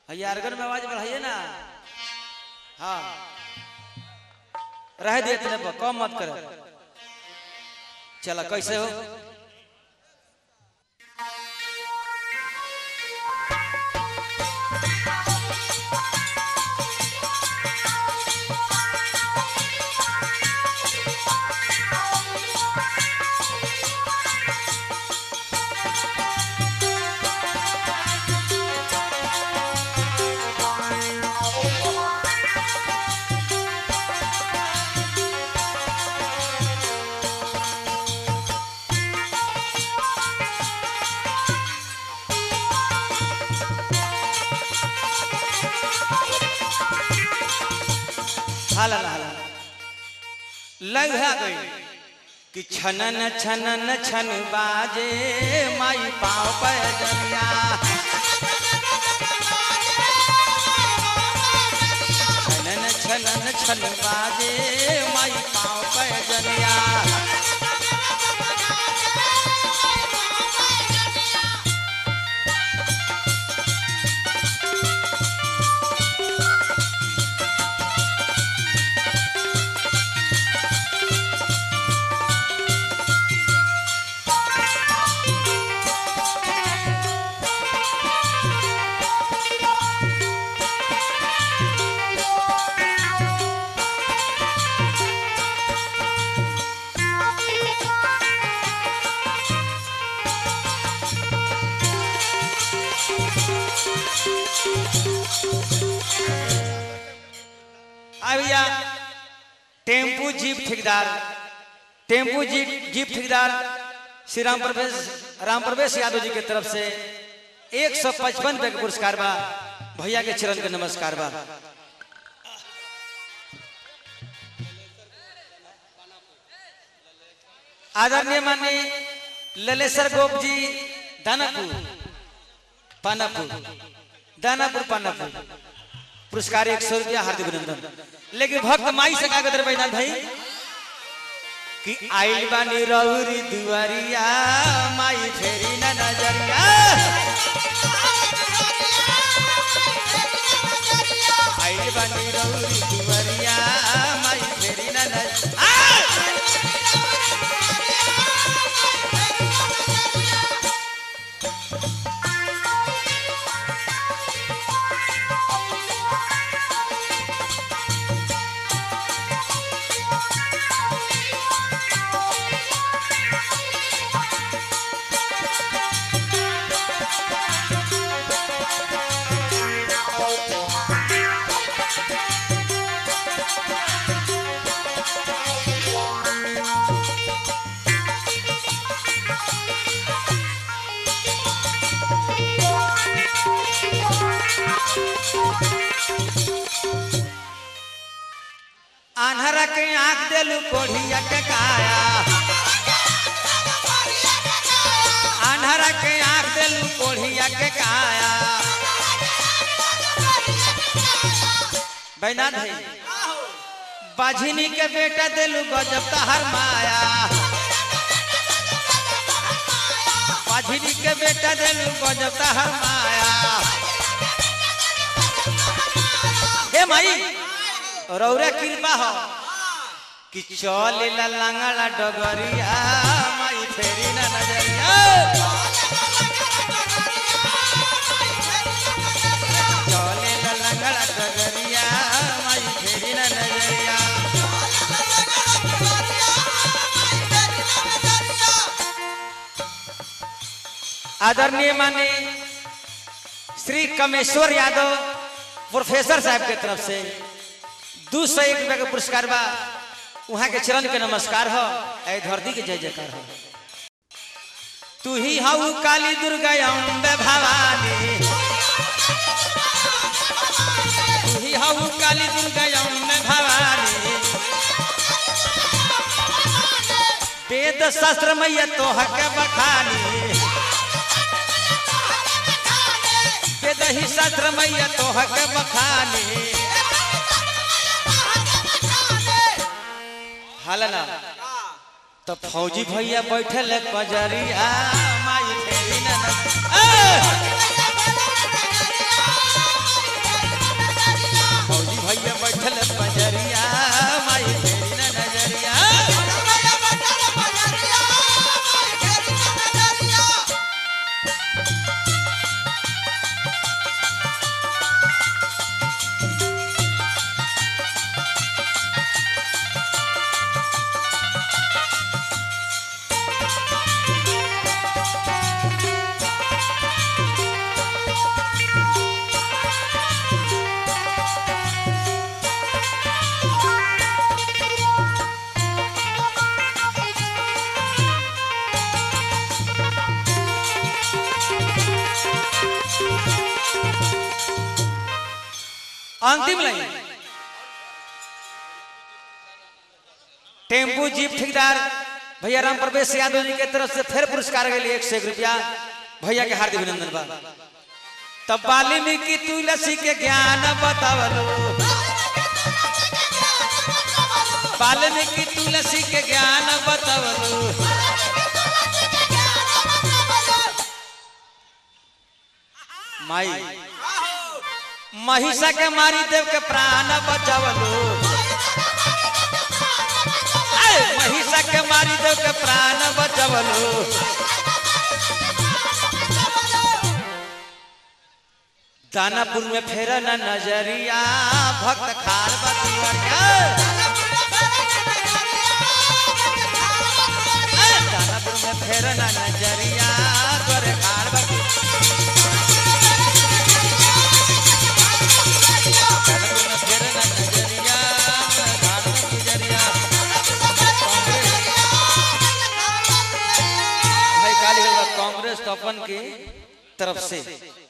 हजारगढ़ में आवाज बढ़ाइए ना हाँ रह दिए इतने पर कम मत कर चला कैसे हो हाला हाला लग है गई कि छनन छनन छन बाजे माई पाँव पर जनिया छनन छनन छन बाजे माई पाँव पर जनिया आ भैया टेम्पू जीप ठेकेदार टेम्पू जीप जीप ठेकेदार श्री राम प्रवेश राम प्रवेश यादव जी के तरफ से एक सौ पचपन रुपए के पुरस्कार बा भैया के चरण के नमस्कार बा आदरणीय माननीय ललेश्वर गोप जी दानापुर पानापुर दानापुर पानापुर पुरस्कार एक सौ रुपया हार्दिक अभिनंदन लेकिन भक्त माई से कागज बैठा भाई कि आइल बानी रौरी दुआरिया माई फेरी ना नजरिया आइल बानी रौरी दुआरिया माई फेरी ना नजरिया आन्हरा के आंख देलू कोढ़िया के काया आन्हरा के आंख देलू कोढ़िया के काया बैना भाई बाझिनी के बेटा देलू गजब तहर माया बाझिनी के बेटा देलू गजब तहर माया हे माई रौरा कृपा हो कि चल लंगड़ा डगरिया माई फेरी ना नजरिया चल लंगड़ा डगरिया माई फेरी ना नजरिया आदरणीय माने श्री कमेश्वर यादव प्रोफेसर साहब के तरफ से दू सौ एक रुपया के पुरस्कार बा वहाँ के चरण के नमस्कार हो ऐ धरती के जय जयकार हो तू ही हऊ काली दुर्गा अम्बे भवानी तू ही हऊ काली दुर्गा अम्बे भवानी वेद शास्त्र मैया तो हक बखानी वेद ही शास्त्र मैया तो हक बखानी हालना तो फौजी भैया बैठल कजरिया माई फेरी ना ना- ए! अंतिम लाइन टेम्पू जीप ठेकेदार भैया राम प्रवेश यादव जी के तरफ से फिर पुरस्कार के लिए एक सौ एक रुपया भैया के हार्दिक अभिनंदन बा तब वाल्मीकि तुलसी के ज्ञान बतावलो वाल्मीकि तुलसी के ज्ञान बतावलो माई महिषा के मारी देव के प्राण बचावलो ऐ, महिषा के मारी देव के प्राण बचावलो दानापुर में फेर न नजरिया भक्त खाल बतिया दानापुर में फेर न नजरिया गोरे खाल बतिया दानापुर में फेर न नजरिया खाल बतिया भाई काली कांग्रेस तो अपन की तरफ से